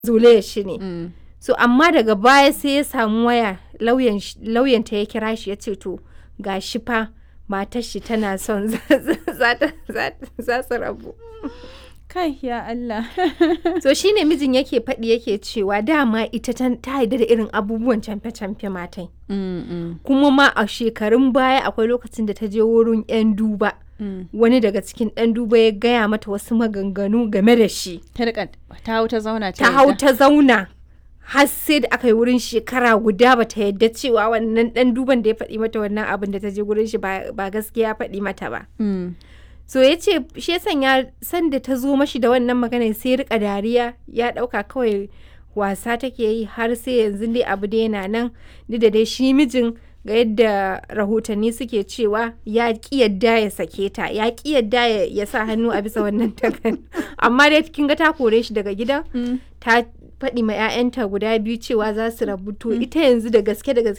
zolaya shi ne Mm. so amma daga baya sai ya samu waya lauyan sh- lauyanta ya kira shi ya ce to ga shi fa matar shi tana son za za ta- za ta- za su rabu Kai ya Allah. so shine mijin yake faɗi yake cewa dama ita ta ta yarda da irin abubuwan camfe-camfe matai Mm, mm, kuma ma a shekarun baya akwai lokacin da ta je wurin 'yan duba mm. wani daga cikin ɗan duba ya gaya mata wasu maganganu game da shi Ta rika ta hau ta zauna ta hau yarda. ta zauna har sai da aka yi wurin shekara guda ba ta yadda cewa wannan ɗan duban da ya faɗi mata wannan abin da ta je wurin shi ba ba gaskiya ya faɗi mata ba Mm. so ya ce shi ya sanya sanda ta zo mashi da wannan magana sai ya rika dariya ya ɗauka kawai wasa take yi har sai yanzu dai abu dai yana nan duk da dai shi mijin ga yadda rahotanni suke cewa ya ki yadda ya sake ta ya ki yadda ya- ya sa hannu a bisa wannan takan amma dai kin ga ta kore shi daga gidan Mm. ta faɗi ma 'ya'yanta guda biyu cewa za su rabu to ita yanzu da gaske da gaske